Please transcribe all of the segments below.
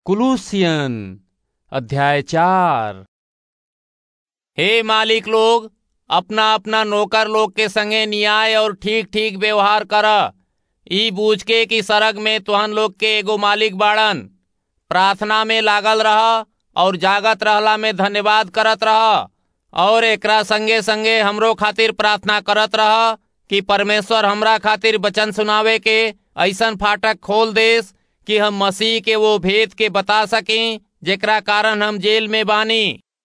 कुलूसियन अध्याय चार हे मालिक लोग अपना अपना नौकर लोग के संगे न्याय और ठीक ठीक व्यवहार कर ई बूझ के कि सरग में तुहन लोग के एगो मालिक बाड़न प्रार्थना में लागल रह और जागत रहला में धन्यवाद करत रह और एकरा संगे संगे हमरो खातिर प्रार्थना करत रह कि परमेश्वर हमरा खातिर वचन सुनावे के ऐसन फाटक खोल देस कि हम मसीह के वो भेद के बता सकें जेकरा कारण हम जेल में बानी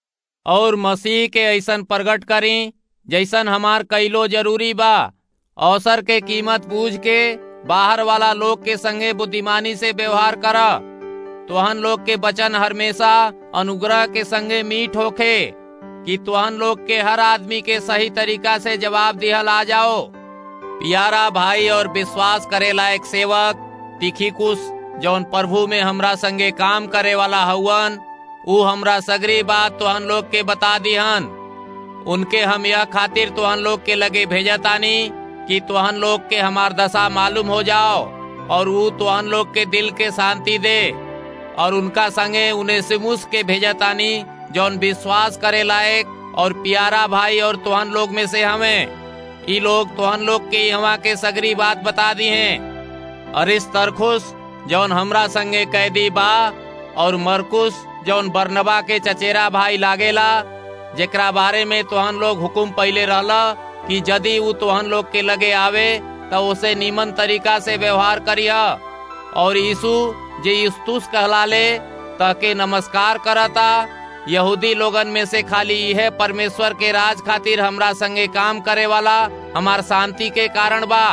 और मसीह के ऐसन प्रकट करें जैसन हमार कैलो जरूरी बा अवसर के कीमत बूझ के बाहर वाला लोग के संगे बुद्धिमानी से व्यवहार कर तुहन लोग के वचन हमेशा अनुग्रह के संगे मीठ होखे कि तुहन लोग के हर आदमी के सही तरीका से जवाब दिहल आ जाओ प्यारा भाई और विश्वास करे लायक सेवक तिखिकुस जौन प्रभु में हमरा संगे काम करे वाला हवन ऊ हमरा सगरी बात तुहन लोग के बता दिहन उनके हम यह खातिर तुहन लोग के लगे भेजतानी कि तुहन लोग के हमार दशा मालूम हो जाओ और ऊ तुहन लोग के दिल के शांति दे और उनका संगे उन्हें सिमुस के भेजतानी जौन विश्वास करे लायक और प्यारा भाई और तुहन लोग में से हमें ई लोग तुहन लोग के यहाँ के सगरी बात बता दी हैं अरिस तरखुस जौन हमरा संगे कैदी बा और मरकुस जौन बरनबा के चचेरा भाई लागेला जेकरा बारे में तुहन लोग हुकुम पहले रहला कि यदि वो तुहन लोग के लगे आवे तो उसे नीमन तरीका से व्यवहार करिया और यीशु जे युस्तुस कहलाले तके नमस्कार करता यहूदी लोगन में से खाली यह परमेश्वर के राज खातिर हमरा संगे काम करे वाला हमार शांति के कारण बा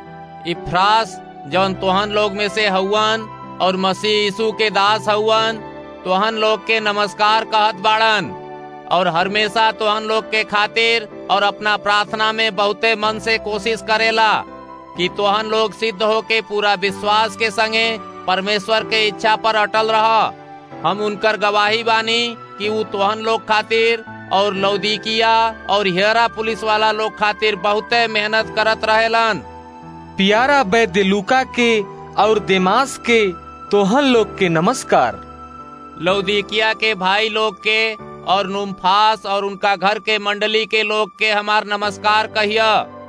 इफ्रास जौन तोहन लोग में से हवन और मसीह यीशु के दास हवन तोहन लोग के नमस्कार कहत बाड़न और हमेशा तोहन लोग के खातिर और अपना प्रार्थना में बहुते मन से कोशिश करेला कि तोहन लोग सिद्ध हो के पूरा विश्वास के संगे परमेश्वर के इच्छा पर अटल रह हम उनकर गवाही बानी कि वो तोहन लोग खातिर और लौदीकिया और हेरा पुलिस वाला लोग खातिर बहुते मेहनत करत रहेलन प्यारा वैद्य लूका के और देमास के तोहन लोग के नमस्कार लौदीकिया के भाई लोग के और नुम्फास और उनका घर के मंडली के लोग के हमार नमस्कार कहिया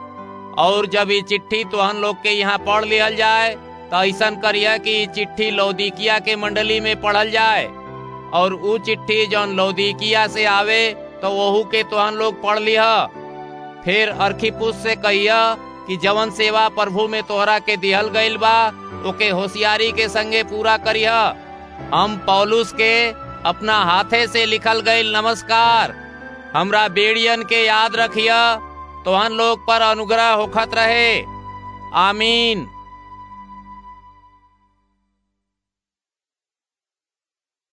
और जब ये चिट्ठी तुहन लोग के यहाँ पढ़ लिहल जाए तो ऐसा करिया कि चिट्ठी लौदीकिया के मंडली में पढ़ल जाए और ऊ चिट्ठी जौन लौदीकिया से आवे तो वहू के तुहन लोग पढ़ लिह फिर अर्खीपुस से कहिया कि जवन सेवा प्रभु में तोहरा के दिहल गईल बा ओके होशियारी के संगे पूरा करिह हम पौलुस के अपना हाथे से लिखल गईल नमस्कार हमरा बेड़ियन के याद रखिया तोहन लोग पर अनुग्रह होखत रहे आमीन